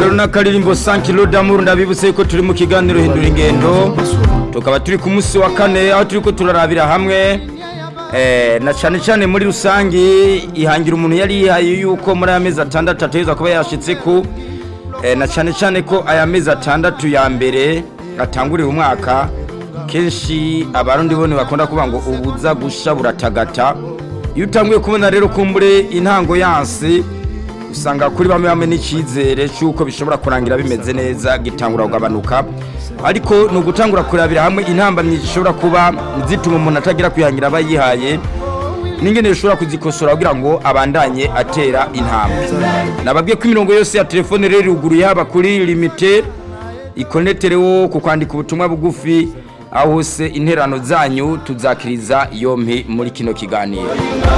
rero n'akaririmbo 5 kilo d'amour ndabibutse ko turi mu kiganiro hindura ingendo tukaba turi ku munsi wa kane aho turi ko turarabira hamwe eh, na cyane cyane muri rusangi ihangira umuntu yari yihaye yuko muri aya mezi atandatu ategerezwa kuba yashitse ku eh, na cyane cyane ko aya mezi atandatu ya mbere atangurira umwaka kenshi abarundi bone bakunda kuvuga ngo ubuza gusha buratagata iyo utanguye kubona rero kumbure intango yansi usanga kuri bamwe bamwe n'icyizere cy'uko bishobora kurangira bimeze neza gitangura kugabanuka ariko ni ugutangura kurabira hamwe intambamyi zishobora kuba zituma umuntu atagira kwihangira aba yihaye n'ingene bishobora kuzikosora kugira ngo abandanye atera intambwe nababwiye ko imirongo yose ya telefone rero iruguruye haba kuri limite ikoneterewo ku kwandika ubutumwa bugufi aho hose interano zanyu tuzakiriza yompi muri kino kiganiro